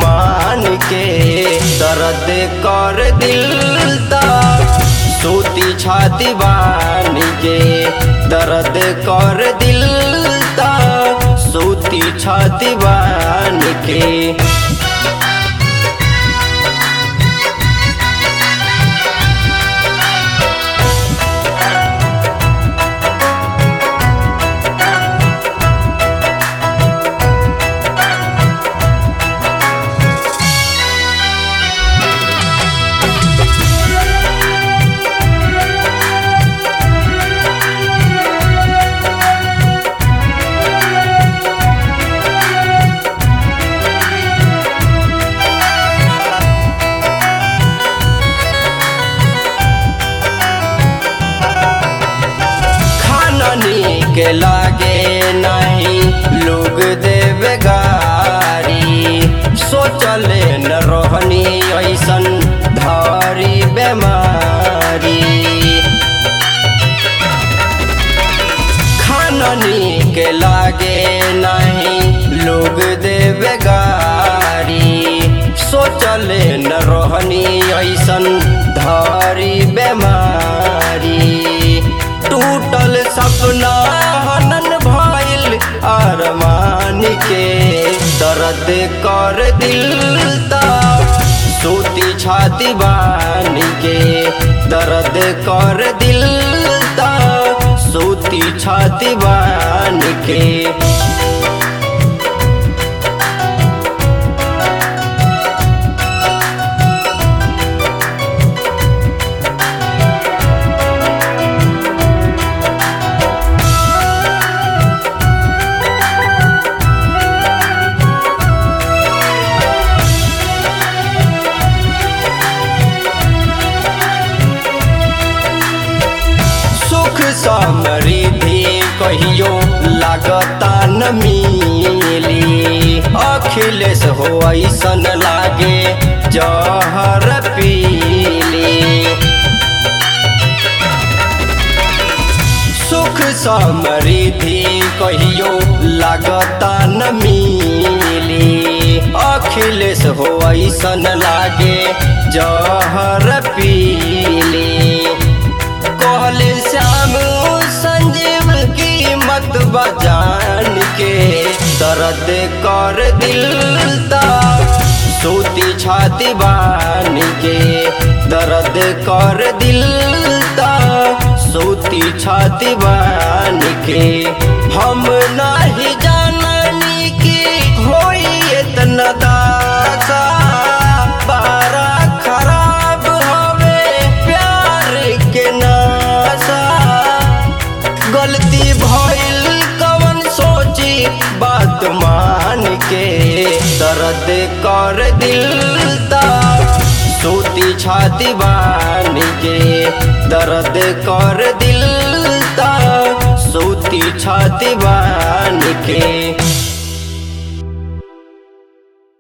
मान के दर्द कर दिल ता सूती छाती बान के दर्द कर दिल ता सूती छाती बान के खाना नीक लागे नहीं लोग देवे गारी सोचले न रोहनी ऐसन धारी बेमारी खाना नीक लागे नहीं लोग देवे गारी सोचले न रोहनी ऐसन धारी बेमारी टूटल सपना हनन भइल अरमान के दर्द कर दिल ता सूती छाती बान के दर्द कर दिल ता सूती छाती बान के सुख समृद्धि कहियो लागता न मिली अखिलेश हो ऐसन लागे जहर पीली सुख समृद्धि कहियो लागता न मिली अखिलेश हो ऐसन लागे जहर पीली कहले श्याम संजीव की मत बजान के दर्द कर दिल ता सूती छाती बान के दर्द कर दिल ता सूती छाती बान के हम नहीं जाननी की होई इतना दासा बारा खराब हवे प्यार के नासा गलती भइल कवन सोची बात मान के दर्द कर दिल ता सूती छाती बान के दर्द कर दिल ता सूती छाती बान के